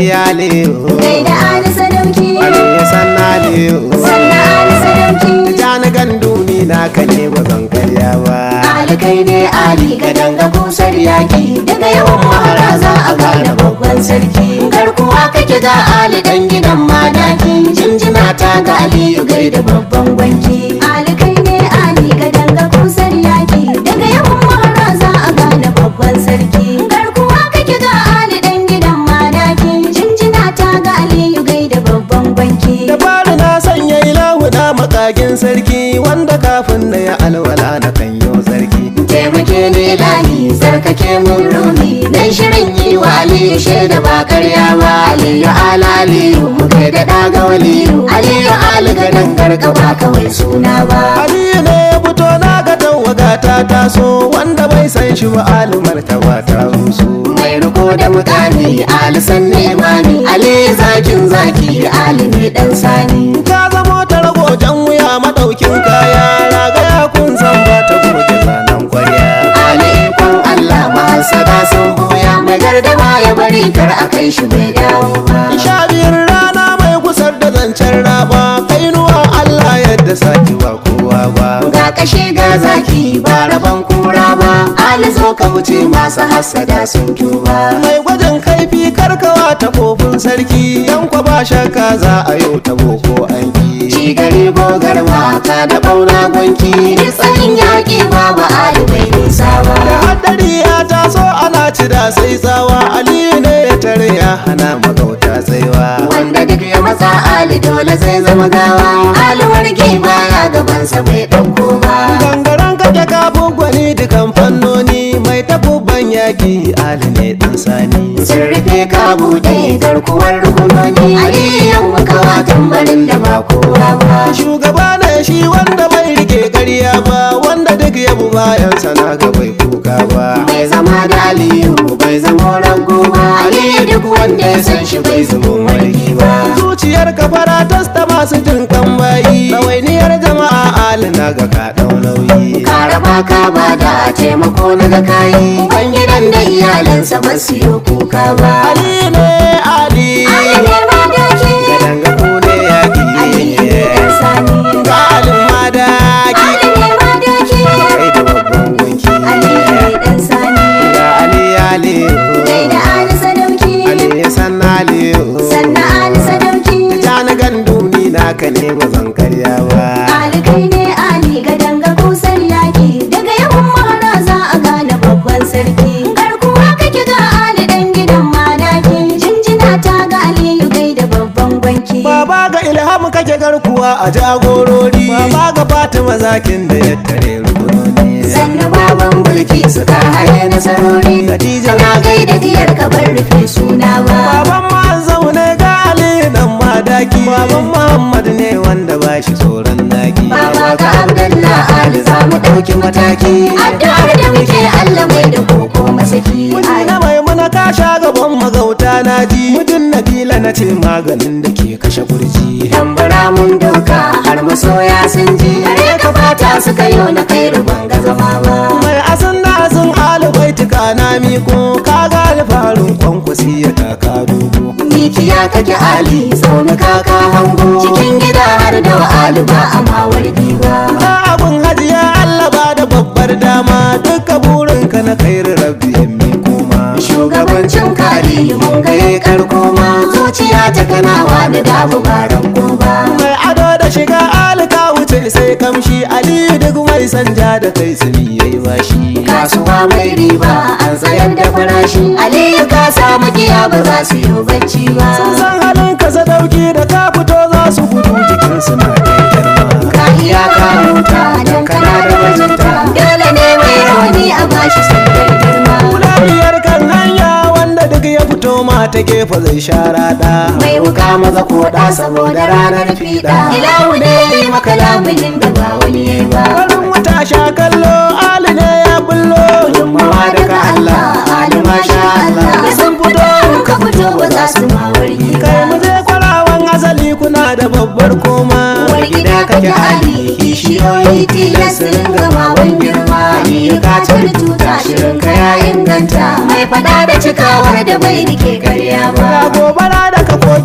aliyu gaida ali sadauki aliyu sanna aliyu sannan ali sadauki tijani gandu ni naka ne ba zan karya ba ali kai ne ali ga danga kusar yaki daga yawan mahara za a gane babban sarki garkuwa kake ga ali dan gidan madaki jinjina ta ga aliyu gaida babban gwanki ali kai ne ali ga danga kusar yaki daga yawan mahara za a gane babban sarki garkuwa kake ga ali dan gidan madaki jinjina ta ga aliyu gaida babban gwanki da fari na sanya ilahu na makagin sarki wanda kafin da ya alwala na kan yo sarki taimake ni lahi sarkake mun rumi dan shirin yi wa aliyu shaida ba karya ba aliyu ala aliyu mu kai da daga waliyu aliyu ali ga dangar ba kawai suna ba aliyu ne ya fito na ga tawaga ta taso wanda bai san shi ba alumar ta ba ta rusu mai riko da mukami ali san imani aliyu zakin zaki ali ne dan sani ka zamo ta rago jan wuya madaukin kaya ragaya kun san ba ta goge zanen kwarya ali ikon allah mahasada sun boya mai gardama ya bari kar a kai shi bai dawo ba sha biyar rana mai kusar da zancen raba kainuwa Allah yadda saki ba kowa ba ga kashe ga zaki ba rabon kura ba ali zo ka wuce masu hassada sun tuba mai gwajin kaifi karkawa ta kofin sarki yan kwa ba shakka za a yau ta boko anki ci gari gogar maka da bauna gwanki duk tsayin yaƙi babu ali bai nisa da ba haddari ya taso ana ci da sai tsawa aliyu ne ya tare ya hana magauta tsaiwa wanda duk ya matsa ali dole zai zama gawa ali warge baya gabansa bai ɗauko ba gangaren kake kafin gwani dukan fannoni mai takubban yaki ali ne dan sani sun rufe ka buɗe garkuwar rukunoni aliyan mukawa tambarin da ba kowa ba shugaba ne shi wanda bai rike ƙarya ba wanda duk ya bu bayan sana ga bai kuka ba bai zama da aliyu bai zama rago ba aliyu duk wanda ya san shi bai zama margi ba zuciyar kafara tasta masu jin kan bayi ɗawainiyar jama'a alina ga ka ɗau nauyi ka raba ka ba da taimako na ga kayi ban gidan da iyalansa ba su yi kuka ba ali ne ali Ali ne ma doki gadan ga ku ne Ali yaki ne ɗan sani ga alin madaki Ali ne ma doki kai da babban gunki Ali ne ɗan sani ga ali ali Gaida Ali sadauki ali san ali sannan Ali sadauki Tijjani gandu ni naka ne ba zan karya ba Ali kai ne Ali ga danga kusar yaki daga yawan mahara za a gane babban sarki garkuwa kake ga Ali dan gidan madaki jinjina ta ga Aliyu gaida babban gwanki Baba ga ilham kake garkuwa a jagorori Baba ga Fatima zakin da ya tare rukunoni sannu baban mulki suka haye nasarori Khadija na gaida diyar ka bar rufe suna ba Baban ma zaune ga Ali nan madaki Baban Muhammad ne wanda ba shi tsoron naki baba ga abdullah ali za mu ɗauki mataki addu'ar da muke allah mai da koko masaki Miji na maimuna ka sha gaban magauta na ji Mijin Nabila na ce maganin da ke kashe kurji tambara mun doka har masoya sun ji kare ka fata suka yi na kai ruban ga zama ba Mai asin na asin alibai tuka na miko Ka ga alfarin kwankwasi ya taka dogo mikiya kake ali zaune kaka hango cikin gida har da wa'alu ba a mawar ba Na abun hajiya Allah ba da babbar dama duka burinka na kairu rabbi ya miko ma shugabancin kari mun gaye karko ma zuciya ta kanawa da dabu baran goba mai ado da shiga alika wuce sai kamshi aliyu duk mai sanja da kai tsini yayi bashi kasuwa mai riba an tsayar da farashi aliyu ka samu giya ba za su yi bacci ba sun san halin ka sadauki da ka fito za su gudu jikin su na kai girma ka iya ka huta don kana da bajinta dole ne mai rauni a bashi sandar girma Kulabiyar kan hanya wanda duk ya fito ma ta gefe zai shara da mai wuka maza koda saboda ranar fiɗa ilahu ne ya yi maka laminin da ba wani ya yi ba Farin wata sha kallo ali ne ya bullo gudunmawa daga Allah Ali masha Allah da sun fito ka fito ba za su ma wargi kai mu je kwarawan asali kuna da babbar koma Uwar gida kake Ali kishiyoyi tilas su ringa mawan girma Ni ka cire tuta shirin ka ya inganta Mai fada da cikawar da bai rike karya ga ba gobara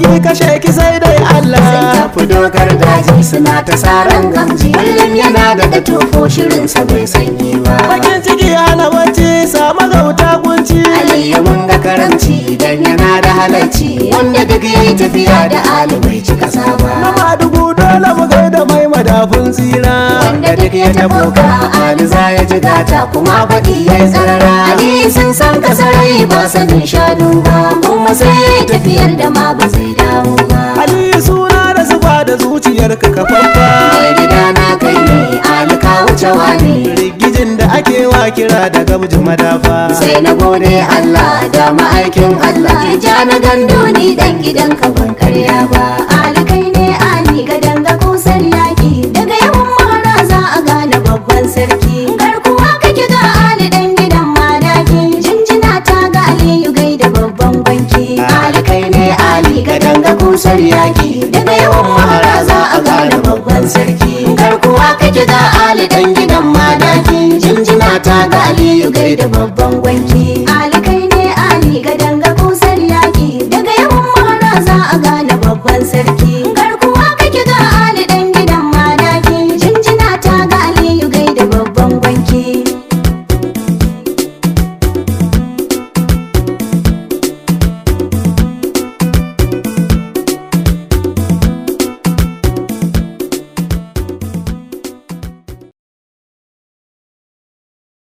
ki kashe ki sai dai sun Allah tafi dogar daji suna ta saran gamji kullum yana da da tofo shirinsa bai sanyi ba bakin ciki hana bacci sama gauta kunci aliyu mun ga karamci idan yana da halarci wanda duk yayi tafiya da ali bai ci kasa na ba madugu dole mu gaida mai madafun tsira wanda duk ya tabo ka ali za ya ji gata kuma baɗi ya yi tsarara ali sun san kasarai ba sanin shanu ba kuma sai ya yi tafiyar da ma ba zai dawo ba aliyu suna da zuba da zuciyar ka kafafa mai gida na kai ne ali ka wuce wani rigijin da ake wa kira da gamji madafa sai na gode Allah da ma'aikin Allah ja na gando ni dan gidan ka ban karya ba Ali kai ne Ali ga danga kusar yaki daga yawan mahara za a gane babban sarki garkuwa kake ga Ali dan gidan madaki jinjina ta ga Aliyu gaida babban banki Ali kai ne Ali ga danga kusar yaki daga yawan mahara za a gane babban sarki garkuwa kake ga Ali dan gidan madaki jinjina ta ga Aliyu gaida